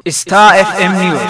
Star FM News.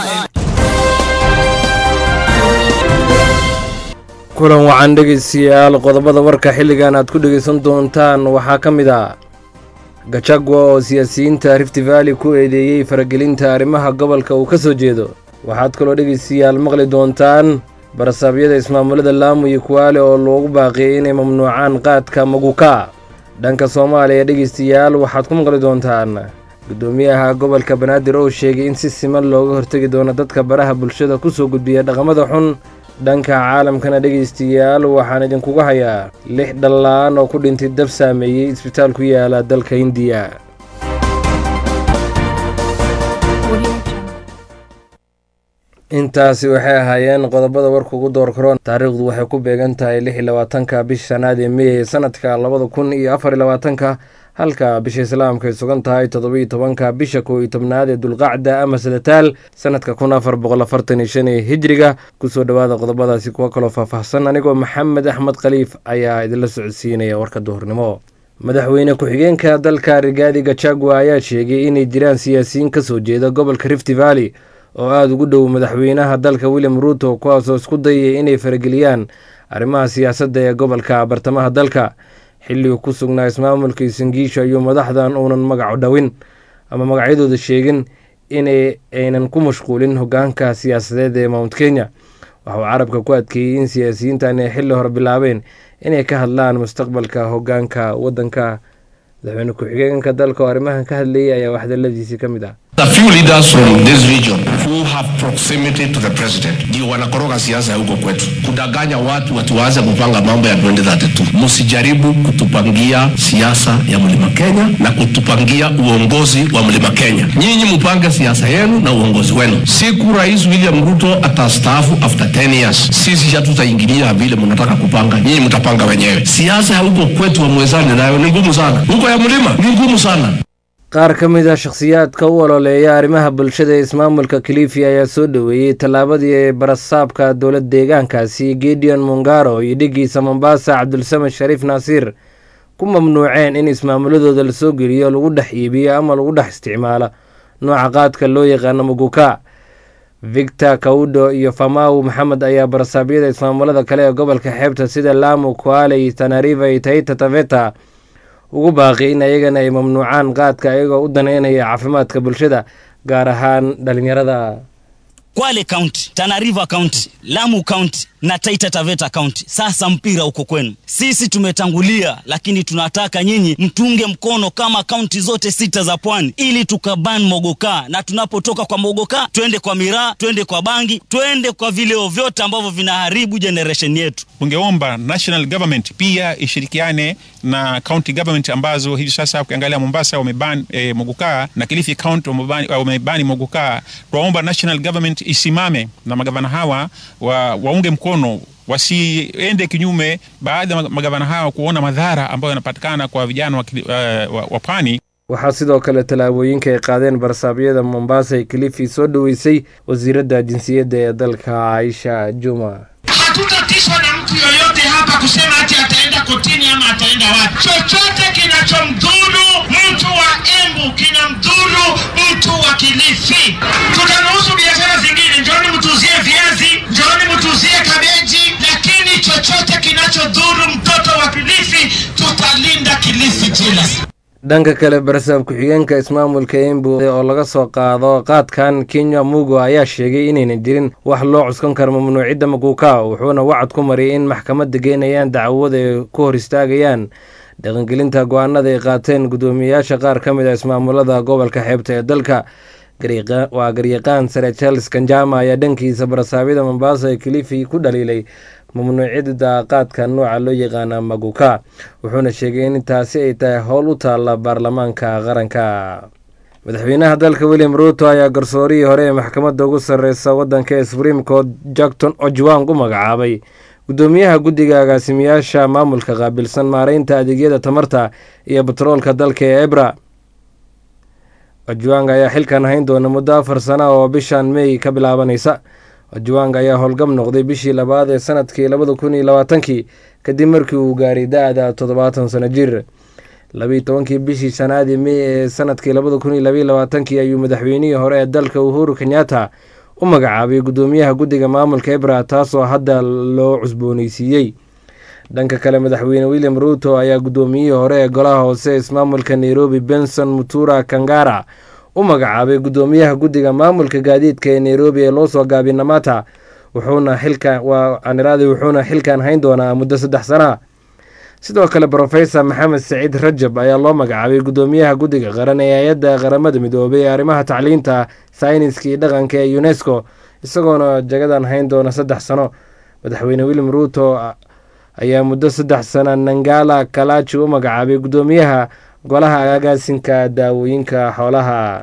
kulan wacan dhegaystayaal qodobada warka xilligan aad ku dhegaysan doontaan waxaa ka mid ah gajagwa oo siyaasiyiinta rift valley ku eedeeyey faragelinta arrimaha gobolka uu ka soo jeedo waxaad kaloo dhegaystayaal maqli doontaan barasaabyada ismaamulada laamu iyo kuwaale oo loogu baaqiyey inay mamnuucaan qaadka maguka dhanka soomaaliya dhegaystayaal waxaad ku maqli doontaan guddoomiyaha gobolka banaadir oo sheegay in si siman looga hortegi doono dadka baraha bulshada ku soo gudbiya dhaqamada xun dhanka caalamkana dhegaystayaal waxaan idinkuga hayaa lix dhallaan oo ku dhintay dab saameeyey isbitaal ku yaala dalka hindiya intaasi waxay ahaayeen qodobada warka ugu door karoon taariikhdu waxay ku beegan tahay lix iyo labaatanka bisha shanaad ee mey ee sanadka labada kun iyo afar iyo labaatanka halka bisha islaamka ay sugan tahay toddobiiyo tobanka bisha kow iyo tobnaad ee dulqacda ama sadataal sanadka kun afar boqol afartan iyo shan ee hijriga kusoo dhowaada qodobadaasi kuwa kaloo faahfaahsan anigoo maxamed axmed khaliif ayaa idinla socodsiinaya warka duhurnimo madaxweyne ku-xigeenka dalka rigaadi gajagwa ayaa sheegay inay jiraan siyaasiyiin ka soo jeeda gobolka rift valley oo aada ugu dhow madaxweynaha dalka william ruuto kuwaasoo isku dayay inay farageliyaan arrimaha siyaasadda ee gobolka bartamaha dalka xilligu ku sugnaa ismaamulka isangiisho ayuu madaxdan uunan magaco dhowin ama magacyadooda sheegin in aynan ku mashquulin hogaanka siyaasadeed ee mount kenya waxauu carabka ku adkeeyey in siyaasiyiintan ay xilli hore bilaabeen inay ka hadlaan mustaqbalka hogaanka waddanka madaxweyne ku-xigeenka dalka oo arrimahan ka hadlayay ayaa waxdaladiisii ka mid ah A few leaders from this region who have proximity to the president ndio wanakoroga siasa ya huko kwetu, kudanganya watu watuanze kupanga mambo ya 2032. Msijaribu kutupangia siasa ya mlima Kenya na kutupangia uongozi wa mlima Kenya. Nyinyi mpange siasa yenu na uongozi wenu. Siku Rais William Ruto atastaafu after 10 years, sisi hatutaingilia vile mnataka kupanga, nyinyi mtapanga wenyewe. Siasa ya huko kwetu wamwezane nayo ni ngumu sana, huko ya mlima ni ngumu sana. qaar ka mid a shakhsiyaadka u ololeeya arrimaha bulshada ee ismaamulka kilifi ayaa soo dhoweeyey tallaabadii ee barasaabka dowlad deegaankaasi gideon mungaro iyo dhigiisa mombasa cabdulsamed shariif naasiir ku mamnuuceen in ismaamuladooda lasoo geliyo lagu dhex iibiyo ama lagu dhex isticmaalo nooca qaadka loo yaqaano muguka victor kaudo iyo famaw maxamed ayaa barasaabyada ismaamulada kale ee gobolka xeebta sida lamu kuale iyo tanariva iyo taita taveta ugu baaqi in ayagana ay mamnuucaan qaadka ayagoo u daneynaya caafimaadka bulshada gaar ahaan dhalinyarada Kwale County, Tana River County, Lamu County na Taita Taveta County. Sasa mpira uko kwenu. Sisi tumetangulia, lakini tunataka nyinyi mtunge mkono kama kaunti zote sita za pwani, ili tukaban mogoka, na tunapotoka kwa mogoka twende kwa miraa, twende kwa bangi, twende kwa vileo vyote ambavyo vinaharibu generation yetu. Ungeomba national government pia ishirikiane na county government ambazo hivi sasa ukiangalia Mombasa wameban e, mogoka na Kilifi County wamebani, wamebani mogoka. Twaomba national government isimame na magavana hawa wa, waunge mkono wasiende kinyume, baadhi ya magavana hawa kuona madhara ambayo yanapatikana kwa vijana wa, uh, wa, wa pwani. waxaa sidoo kale tallaabooyinka ay qaadeen barasaabyada mombasa ee kilifi soo dhoweysay wasiiradda jinsiyadda ee dalka caaisha juma Hatutatishwa na mtu yoyote hapa kusema ati ataenda kotini ama ataenda wapi. Chochote kinachomdhuru mtu wa Embu kinamdhuru mtu wa Kilifi. Tutaruhusu biashara zingine, njooni mtuzie viazi, njooni mtuzie kabeji, lakini chochote kinachodhuru mtoto wa Kilifi tutalinda Kilifi jealous. dhanka kale barasaab ku-xigeenka ismaamulka embu oo laga soo qaado qaadkan kenya mugo ayaa sheegay inaynan jirin wax loo cuskan karo mamnuucidda maguuka wuxuuna wacad ku mariyay in maxkamadda geynayaan dacwada ay ku hor istaagayaan dhaqangelinta go-aanada ay qaateen guddoomiyeyaasha qaar ka mid a ismaamulada gobolka xeebta ee dalka waa garyaqaan sare charles kanjama ayaa dhankiisa barasaabyada mombasa ee kilifi ku dhaliilay mamnuucida qaadka nooca loo yaqaana maguka wuxuuna sheegay in taasi ay tahay howl u taalla baarlamaanka qaranka madaxweynaha dalka william ruuto ayaa garsoorihii hore ee maxkamadda ugu sarreysa waddanka ee supreme court jackton ojwang u magacaabay guddoomiyaha guddiga agaasimiyaasha maamulka qaabilsan maareynta adeegyada tamarta iyo batroolka dalka ee ebra ojwang ayaa xilkan hayn doona muddo afar sana oo bishan mey ka bilaabanaysa ojwang ayaa howlgab noqday bishii labaad ee sanadkii labada kun iyo labaatankii kadib markii uu gaaray da-da toddobaatan sano jir labiiyi tobankii bishii shanaadii mey ee sanadkii labada kun iyo labaiyi labaatankii ayuu madaxweynihii hore ee dalka uhuru kenyatta u magacaabay guddoomiyaha guddiga maamulka ebra taasoo hadda loo cusbooneysiiyey dhanka kale madaxweyne william ruuto ayaa guddoomiyihii hore ee golaha hoose ismaamulka nairobi benson mutura kangara u magacaabay guddoomiyaha guddiga maamulka gaadiidka ee nairobi ee loo soo gaabay namata wuxuuna xilkan waa aniraaday wuxuuna xilkan hayn doonaa muddo saddex sana sidoo kale brofesor maxamed saciid rajab ayaa loo magacaabay guddoomiyaha guddiga qaran ee hay-adda qaramada midoobay ee arrimaha tacliinta sayniska iyo dhaqanka ee unesco isagoona jagadan hayn doona saddex sano madaxweyne william ruuto ayaa muddo saddex sana nangala kalaji u magacaabay guddoomiyaha golaha agaasinka daawooyinka xoolaha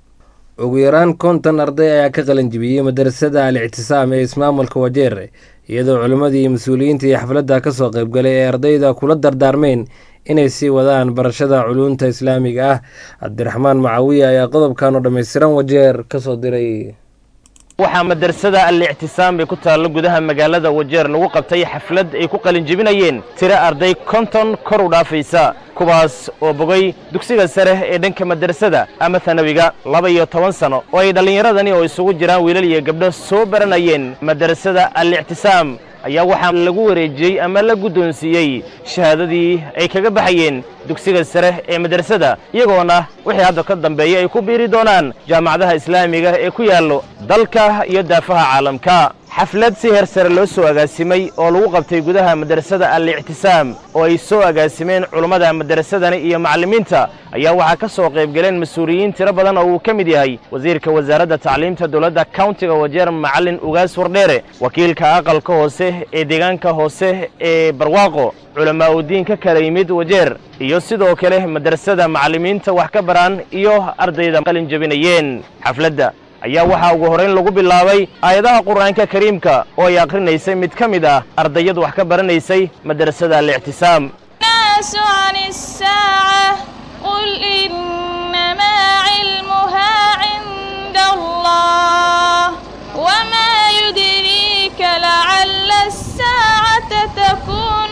ugu yaraan konton arday ayaa ka qalanjibiyey madarasada al ictisaam ee ismaamulka wajeer iyadoo culimmadii iyo mas-uuliyiinta iyo xafladda ka soo qaybgalay ee ardayda kula dardaarmeen inay sii wadaan barashada culuunta islaamiga ah cabdiraxmaan macawiya ayaa qodobkan oo dhammaystiran wajeer ka soo diray waxaa madrasada al-ictisaam bay ku taallo gudaha magaalada wajeer lagu qabtay xaflad ay ku qalinjebinayeen tiro arday konton kor u dhaafaysa kuwaas oo bogay dugsiga sare ee dhanka madrasada ama tanawiga laba iyo toban sano oo ay dhallinyaradani oo isugu jiraan wiilal iyo gabdho soo baranayeen madrasada al-ictisaam ayaa waxaa lagu wareejiyey ama la guddoonsiiyey shahaadadii ay kaga baxayeen dugsiga sare ee madrasada iyagoona wixii hadda ka dambeeya ay ku biiri doonaan jaamacadaha islaamiga ee ku yaallo dalka iyo daafaha caalamka xaflad si heer sare loo soo agaasimay oo lagu qabtay gudaha madrasada al-ictisaam oo ay soo agaasimeen culummada madrasadani iyo macallimiinta ayaa waxaa ka soo qaybgaleen mas-uuliyiin tiro badan oo uu ka mid yahay wasiirka wasaaradda tacliimta dowladda kauntiga wajeer macallin ugaas wardheere wakiilka aqalka hoose ee deegaanka hoose ee barwaaqo culamaa udiin ka kala yimid wajeer iyo sidoo kale madrasada macallimiinta wax ka baraan iyo ardayda qalin jebinayeen xafladda ayaa waxaa ugu horrayn lagu bilaabay aayadaha qur'aanka kariimka oo ay akhrinaysay mid ka mid ah ardayadu wax ka baranaysay madrasada al-ictisaam الناس عن الساعة قل إنما علمها عند الله وما يدريك لعل الساعة تكون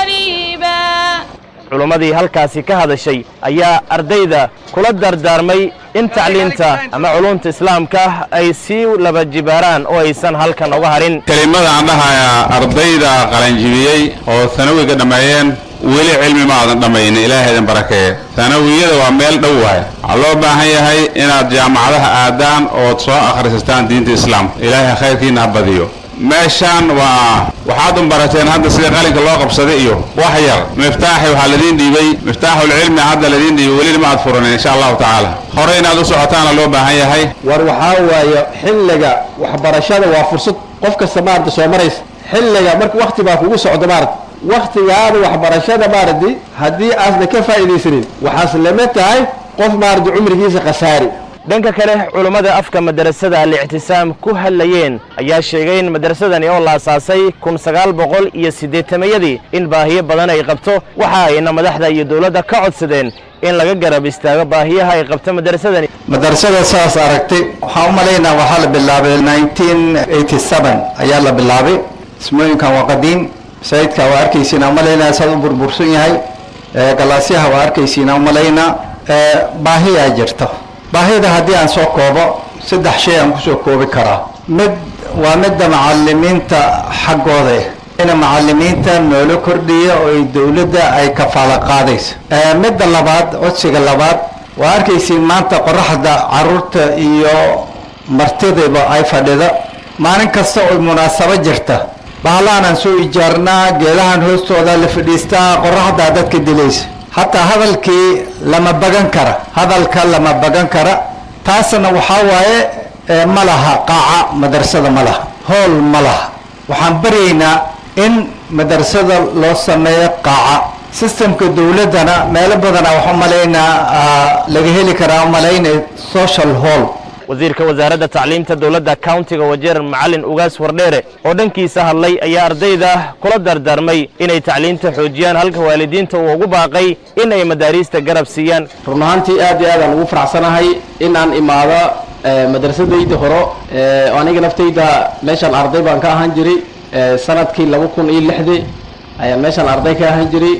قريبا culimmadii halkaasi ka hadashay ayaa ardayda kula dardaarmay in tacliinta ama culumta islaamka ay sii laba jibaaraan oo aysan halkan uga harin kelimada aan dhahayaa ardayda qalanjibiyey oo sanawiga dhammeeyeen weli cilmi ma aadan dhammaynin ilaahay idin barakeeye sanawiyada waa meel dhow waay waxaa loo baahan yahay inaad jaamacadaha aadaan ood soo akhrisataan diinta islaamka ilaahay khayrkiina ha badiyo meeshaan waa waxaad un barateen hadda sida qalinka loo qabsaday iyo wax yar miftaaxi waxaa ladiin dhiibay miftaaxulcilmi hadda ladiin dhiibay welina ma aad furanin insha allahu tacaala hore inaad u socotaana loo baahan yahay war waxaa waaye xilliga waxbarashada waa fursad qof kasta maarata soo maraysa xilliga marka wakti baa kugu socdo maarata waktigaada waxbarashada maarati haddii aasna ka faa'iidaysanin waxaas lama tahay qof maarata cumrigiisa khasaari dhanka kale culummada afka madrasada al-ictisaam ku hadlayeen ayaa sheegay in madrasadani oo la asaasay kun sagaal boqol iyo siddeetamayadii in baahiyo badan ay qabto waxa ayna madaxda iyo dowladda ka codsadeen in laga garab istaago baahiyaha ay qabto madrasadani madrasada saas aragtay waxaan u malaynaa waxaa la bilaabay nineteen eighty seven ayaa la bilaabay ismooyinkan waa qadiim masaajidka waa arkaysiin aan malaynaa saad u burbursan yahay galaasyaha waa arkaysiin aan malaynaa baahiyaa jirta baahida haddii aan soo koobo saddex shay aan kusoo koobi karaa mid waa midda macalimiinta xaggooda ina macalimiinta noola kordhiya oo ay dowladda ay kafaalo qaadayso midda labaad codsiga labaad waa arkaysiin maanta qoraxda caruurta iyo martidaba ay fadhida maalin kasta oo munaasabo jirta bahalahan aan soo ijaarnaa geedahan hoostooda la fadhiistaa qoraxdaa dadka dilaysa hataa hadalkii lama bagan kara hadalka lama bagan kara taasna waxaa waaye ma laha qaaca madrasada ma laha hool ma laha waxaan baryaynaa in madrasada loo sameeyo qaaca sistemka dowladdana meelo badana waxu malaynaa laga heli karaa umalaynay social hall wasiirka wasaaradda tacliimta dowladda kauntiga wajeer macallin ugaas wardheere oo dhankiisa hadlay ayaa ardayda kula dardaarmay inay tacliinta xoojiyaan halka waalidiinta uu ugu baaqay in ay madaariista garab siiyaan run ahaantii aad iyo aad aan ugu faraxsanahay in aan imaado madrasadayda horo aniga naftayda meeshaan arday baan ka ahaan jiray sanadkii laba kun iyo lixdii ayaan meeshaan arday ka ahaan jiray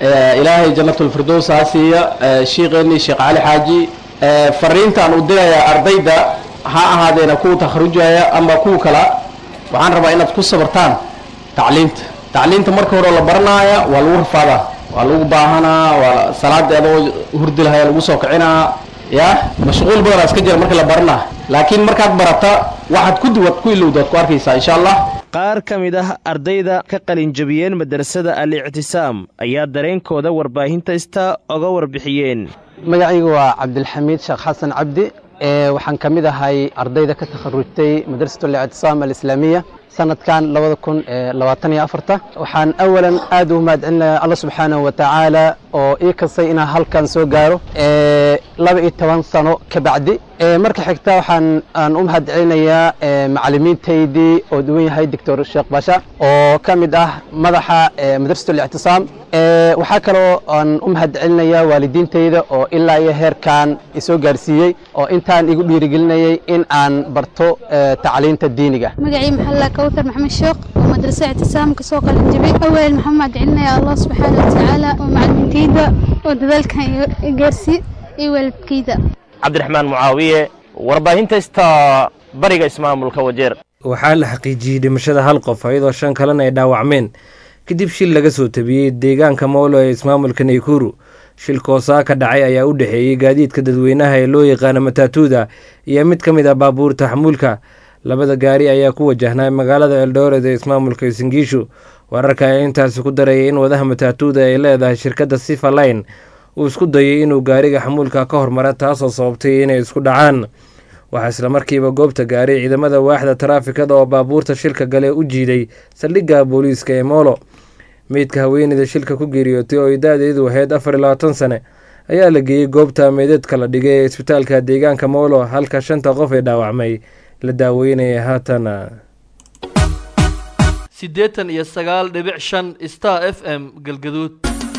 ilaahay jannatulfirdows ha siiya shiikheenii sheekh cali xaaji fariintaan u diraya ardayda ha ahaadeena kuwa takharujaya ama kuwa kala waxaan rabaa inaad ku sabartaan tacliinta tacliinta marka hore la baranaaya waa lagu rafaadaa waa lagu baahanaa waa salaada adoo hurdi lahaya lagu soo kicinaa ya mashquul badanaa iska jira marka la baranaa laakiin markaad barata waxaad ku duwad ku ilowdaad ku arkaysaa insha allah qaar ka mid ah ardayda ka qalinjabiyeen madrasada al-ictisaam ayaa dareenkooda warbaahinta ista oga warbixiyeen magacaygu waa cabdilxamiid sheekh xasan cabdi waxaan ka mid ahay ardayda ka takharujtay madrasat al-ictisaam alislaamiya sanadkan labada kun labaatan iyo afarta waxaan awalan aad u mahadcelinayaa alla subxaanahu wa tacaala oo ii kastay inaan halkan soo gaaro laba iyo toban sano ka bacdi marka xigta waxaan aan u mahadcelinayaa macalimiintaydii oo duwan yahay doctor sheekh basha oo ka mid ah madaxa madrasat al-ictisaam waxaa kaloo aan u mahadcelinayaa waalidiintayda oo ilaa iyo heerkan isoo gaarsiiyey oo intaan igu dhiirigelinayay in aan barto tacliinta diiniga magacii maxalla kawthar maxamed sheekh oo madrasa ictisaam kasoo qalin jabay awel maxaan mahadcelinaya allah subxaana watacaala oo macalimiintayda oo dadaalkan gaarsiiy iyo waalidkayda cabdiraxmaan mucaawiye warbaahinta ista bariga ismaamulka wajeer waxaa la xaqiijiyey dhimashada hal qof iyadoo shan kalena ay dhaawacmeen kadib shil laga soo tabiyey deegaanka mowlo ee ismaamulka naykuru shilkoosaa ka dhacay ayaa u dhexeeyey gaadiidka dadweynaha ee loo yaqaano mataatuuda iyo mid ka mid ah baabuurta xamuulka labada gaari ayaa ku wajahnaa magaalada eldoret ee ismaamulka singiishu wararka ayaa intaasi ku darayay in wadaha mataatuuda ay leedahay shirkadda sifa line uu isku dayay inuu gaariga xamuulka ka hormara taasoo sababtay inay isku dhacaan waxaa islamarkiiba goobta gaaray ciidamada waaxda taraafikada oo baabuurta shilka gale u jiiday saldhigga booliiska ee moolo meydka haweeneyda shilka ku geeriyootay oo da-deedu ahayd afar iyo labaatan sane ayaa la geeyey goobta meydadka la dhigay ee isbitaalka deegaanka moolo halka shanta qof ee dhaawacmay la daaweynaya haatan siddeetan iyo sagaal dhibic shan star f m galgaduud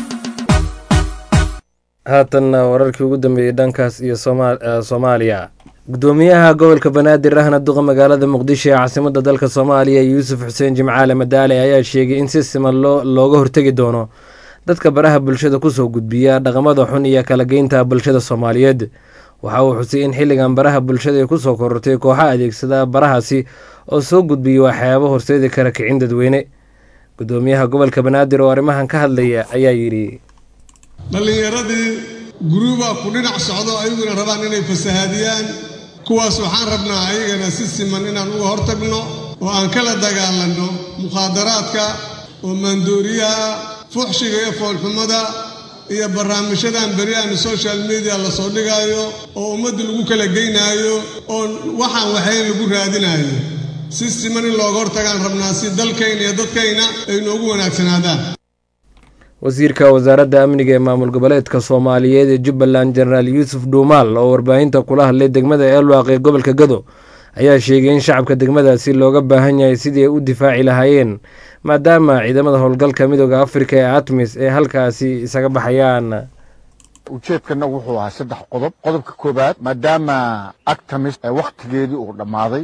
haatanna wararkii ugu dambeeyey dhankaas iyo soomaaliya gudoomiyaha gobolka banaadir ahna duqa magaalada muqdisho ee caasimadda dalka soomaaliya yuusuf xuseen jimcaale madaale ayaa sheegay in si siman looga hortegi doono dadka baraha bulshada kusoo gudbiya dhaqamada xun iyo kala geynta bulshada soomaaliyeed waxa uu xusay in xilligan baraha bulshada ay kusoo korortay kooxa adeegsada barahaasi oo soo gudbiya waxyaabo horseedi kara kicin dadweyne gudoomiyaha gobolka banaadir oo arrimahan ka hadlaya ayaa yidhi dhallinyaradii guruubaa ku dhinac socdo ayaguna rabaan inay fasahaadiyaan kuwaas waxaan rabnaa ayagana si siman inaan uga hortagno oo aan kala dagaalanno mukhaadaraadka oo maandooriyaha fuxshiga iyo foolxumada iyo barnaamijyadan beri aan social media lasoo dhigaayo oo ummadda lagu kala geynaayo oo waxaan waxayn lagu raadinaayo si siman in looga hortagaan rabnaa si dalkayna iyo dadkayna ay noogu wanaagsanaadaan wasiirka wasaaradda amniga ee maamul goboleedka soomaaliyeed ee jubbaland jenaraal yuusuf dhuumaal oo warbaahinta kula hadlay degmada eelwaaq ee gobolka gado ayaa sheegay in shacabka degmadaasi looga baahan yahay sidii ay u difaaci lahaayeen maadaama ciidamada howlgalka midooda afrika ee atmis ee halkaasi isaga baxayaan ujeedkana wuxuu ahaa saddex qodob qodobka koowaad maadaama actamis wakhtigeedii uu dhammaaday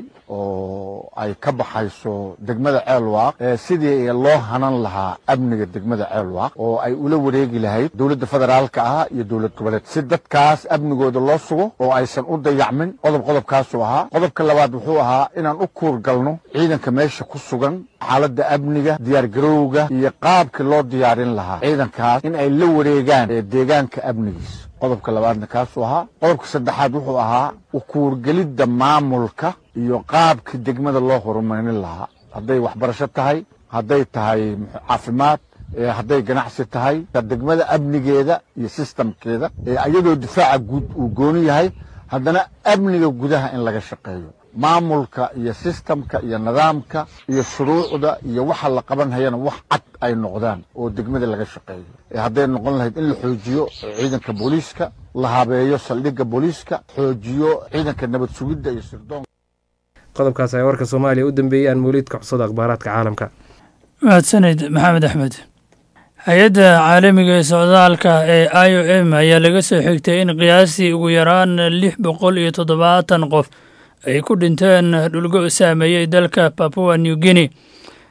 oo ay ka baxayso degmada ceelwaaq sidii loo hanan lahaa amniga degmada ceelwaaq oo ay ula wareegi lahayd dowladda federaalka ah iyo dowlad goboleed si dadkaas amnigooda loo sugo oo aysan u dayacmin qodob qodobkaasuu ahaa qodobka labaad wuxuu ahaa inaan u kuurgalno ciidanka meesha ku sugan xaaladda amniga diyaargarowga iyo qaabkii loo diyaarin lahaa ciidankaas in ay la wareegaan deegaanka amnigiisa qodobka labaadna kaasuu ahaa qodobka saddexaad wuxuu ahaa ukuurgelidda maamulka iyo qaabkii degmada loo horumarin lahaa hadday waxbarasho tahay hadday tahay caafimaad hadday ganacsi tahay degmada amnigeeda iyo sistamkeeda iyadoo difaaca guud uu gooni yahay haddana amniga gudaha in laga shaqeeyo maamulka iyo sistamka iyo nidaamka iyo shuruucda iyo waxa la qaban hayana wax cad ay noqdaan oo degmada laga shaqeeyo hadday noqon lahayd in la xoojiyo ciidanka booliiska la habeeyo saldhigga booliiska xoojiyo ciidanka nabad sugidda iyo sirdoonka qodobkaas ayaa warka soomaaliya u dambeeyey aan mawliidka cusada akhbaaraadka caalamka mahadsanid maxamed axmed hay-adda caalamiga ee socdaalka ee i o m ayaa laga soo xigtay in qiyaastii ugu yaraan lix boqol iyo toddobaatan qof ay ku dhinteen dhulgo saameeyey dalka papua new guinea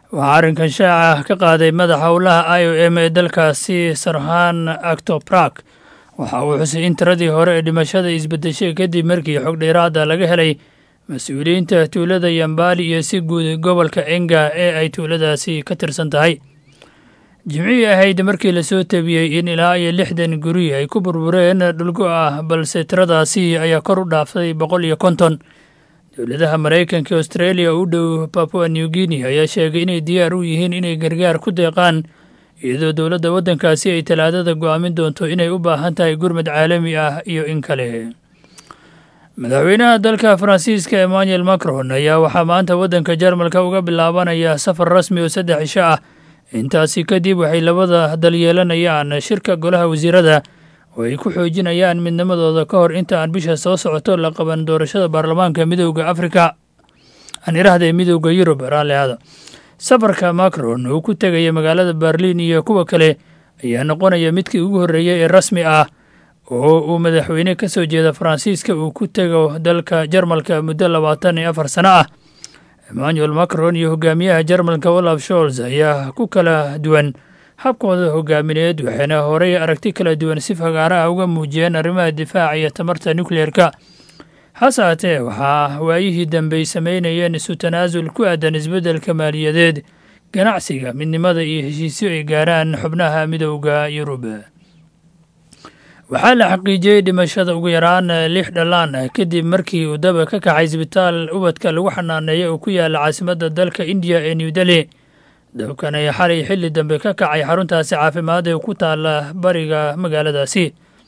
waxaa arrinkan shaaca ka qaaday madaxa howlaha i o m ee dalkaasi sarhan actoprak waxa uu xusay in tiradii hore ee dhimashada isbedeshay kadib markii xog dheeraada laga helay mas-uuliyiinta tuulada yambali iyo si guud gobolka enga ee ay tuuladaasi ka tirsan tahay jimcihii ahayd markii lasoo tabiyey in ilaa iyo lixdan guri ay ku burbureen dhulgo ah balse tiradaasi ayaa kor u dhaaftay boqol iyo konton dowladaha maraykanka australia oo u dhow papua new guinea ayaa sheegay inay diyaar u yihiin inay gargaar ku deeqaan iyadoo dowladda waddankaasi ay talaadada go'aamin doonto inay u baahan tahay gurmad caalami ah iyo in kale madaxweynaha dalka faransiiska emmanuel macron ayaa waxaa maanta waddanka jarmalka uga bilaabanaya safar rasmi oo saddex cisho ah intaasi kadib waxay labada dal yeelanayaan shirka golaha wasiirada oo ay ku xoojinayaan midnimadooda ka hor inta aan bisha soo socoto la qaban doorashada baarlamaanka midowda afrika aan iraahday midowda yurub raalliada safarka macron uu ku tegaya magaalada berlin iyo kuwa kale ayaa noqonaya midkii ugu horreeyey ee rasmi ah oo uu madaxweyne ka soo jeeda faransiiska uu ku tego dalka jarmalka muddo labaatan iyo afar sano ah emmanuel macron iyo hogaamiyaha jarmalka olaf sholz ayaa ku kala duwan habkooda hogaamineed waxayna horey aragti kala duwan si fagaaro ah uga muujiyeen arrimaha difaaca iyo tamarta nukleerka hase haatee waxaa waayihii dambey samaynayeen isu tanaasul ku aadan isbeddelka maaliyadeed ganacsiga midnimada iyo heshiisyo ay gaaraan xubnaha midowda yurub waxaa la xaqiijiyey dhimashada ugu yaraan lix dhallaan ah kadib markii uu daba ka kacay isbitaal ubadka lagu xanaaneeya oo ku yaala caasimadda dalka indiya ee new delhi dabkan ayaa xalay xilli dambe ka kacay xaruntaasi caafimaad ee ku taala bariga magaaladaasi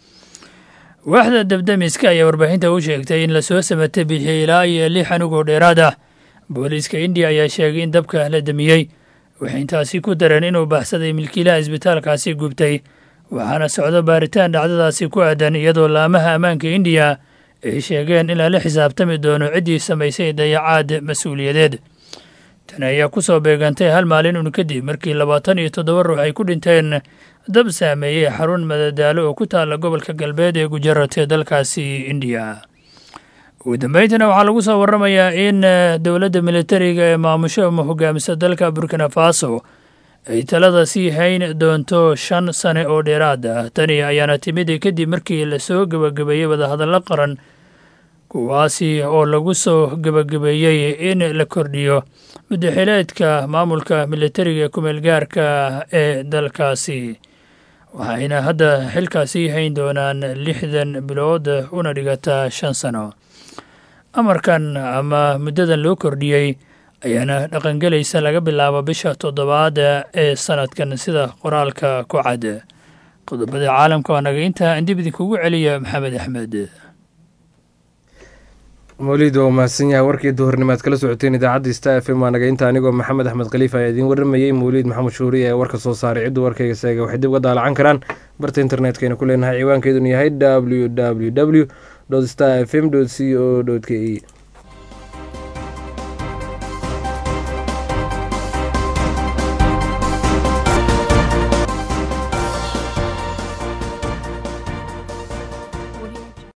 waaxda dabdamiska ayaa warbaahinta u sheegtay in lasoo samata bixiyey ilaa iyo lix anigoo dheeraad ah booliiska indiya ayaa sheegay in dabka la damiyey waxay intaasi ku dareen inuu baxsaday milkiilaha isbitaalkaasi gubtay waxaana socdo baaritaan dhacdadaasi ku aadan iyadoo laamaha ammaanka indiya ay sheegeen in lala xisaabtami doono ciddii samaysay dayacaad mas-uuliyadeed tan ayaa ku soo beegantay hal maalin un kadib markii labaatan iyo toddoba ruux ay ku dhinteen dab saameeyey xarun madadaalo oo ku taalla gobolka galbeed ee gujarat ee dalkaasi indiya ugu dambayntana waxaa lagu soo warramayaa in dowladda militariga ee maamusho ama hogaamisa dalka burkina faso ay talada sii hayn doonto shan sane oo dheeraad ah tani ayaana timid kadib markii lasoo gebagabeeyey wadahadallo qaran kuwaasi oo lagu soo gebagabeeyey in la kordhiyo muddaxileedka maamulka militariga kumeel gaarka ee dalkaasi waxayna hadda xilkaasii hayn doonaan lixdan bilood una dhigataa shan sano amarkan ama muddadan loo kordhiyey ayaana dhaqangelaysa laga bilaabo bisha toddobaad ee sanadkan sida qoraalka ku cad qodobada caalamka waa naga intaa aan dib idinkugu celiya maxamed axmed mawlid waa mahadsan yahay warkii duhurnimaad kala socoteen idaacadda sta f m waa naga inta anigoo maxamed axmed khaliif ayaa idiin warramayey mawliid maxamed shuuri ee warka soo saaray ciddu warkayga seega waxay dib uga daalacan karaan barta internetkayna ku leenahay ciwaankeeduna yahay w w w star f m c o k e